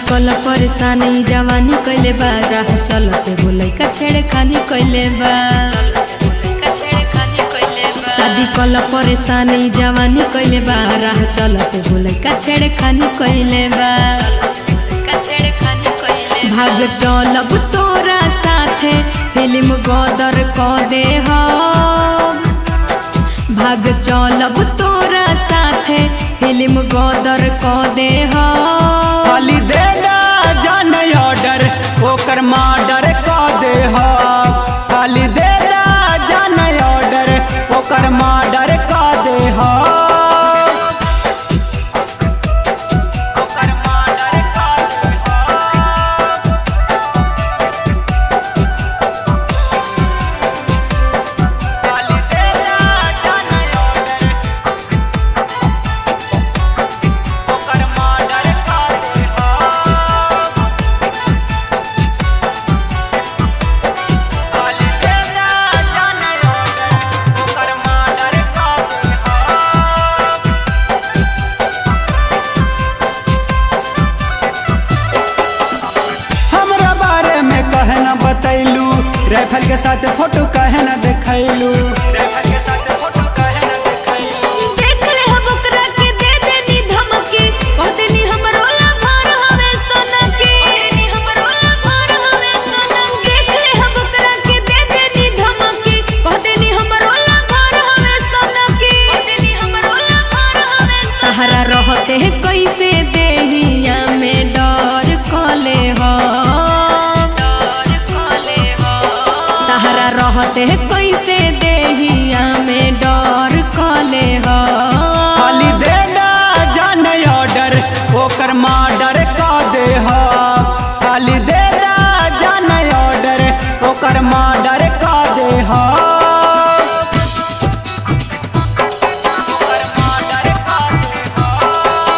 कल परेशानी जवानी कैले बा राह चलते बोलै का छेड़े खानी कैले बा शादी कल परेशानी जवानी कैले बा राह चलते बोलै का छेड़े खानी कैले बा भाग चलब तोरा साथे फिल्म गदर क दे हो भाग चलब तोरा साथे फिल्म गदर क दे हो खाली दे दा जान ऑर्डर ओकर मर्डर क दे हो खाली दे दा जान ऑर्डर ओकर मर्डर क दे हो ओकर मर्डर क दे हो खाली दे दा जान ऑर्डर ओकर मर्डर क दे हो खाली दे दा जान ऑर्डर ओकर मर्डर क दे हो हमरा बारे में कहे न बतैलू राइफल के साथ फोटो कहे न देखैलू राइफल के साथ फोटो कहे न देखैलू देख ले हम ओकरा के दे देनी धमकी कह देनी हमरो लाभार हवे सोना के देनी हमरो लाभार हवे सोना देख ले हम ओकरा के दे देनी धमकी कह देनी हमरो लाभार हवे सोना के कह देनी हमरो लाभार हवे सहारा रहते कैसे देहिया में डर कले हो डर कले हो तहरा रहते कैसे देहिया में डर कले हो खाली दे दा जान ऑर्डर ओकर मर्डर क दे हो खाली दे दा जान ऑर्डर ओकर मर्डर क दे हो ओकर मर्डर क दे हो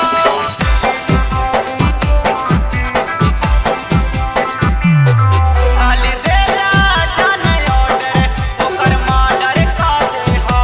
खाली दे दा जान ऑर्डर ओकर मर्डर क दे हो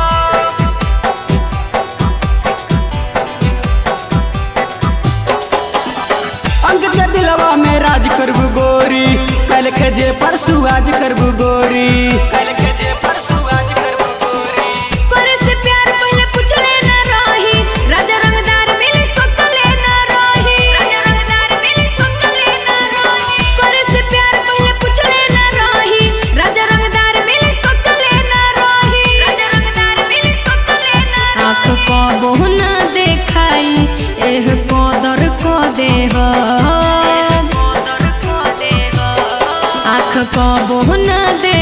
अंक के दिलवा में राज करबू गोरी कल के जे परसू आज करबू गोरी कल के जे परसू आज करबू गोरी करे से प्यार पहले पूछले ना रही राजा रंगदार मिली सोचले ना रही राजा रंगदार मिली सोचले ना रही करे से प्यार पहले पूछले ना रही राजा रंगदार मिली सोचले ना रही राजा रंगदार मिली सोचले ना आँख को बहुना देखाई एह कदर को देह आँख को बहुना दे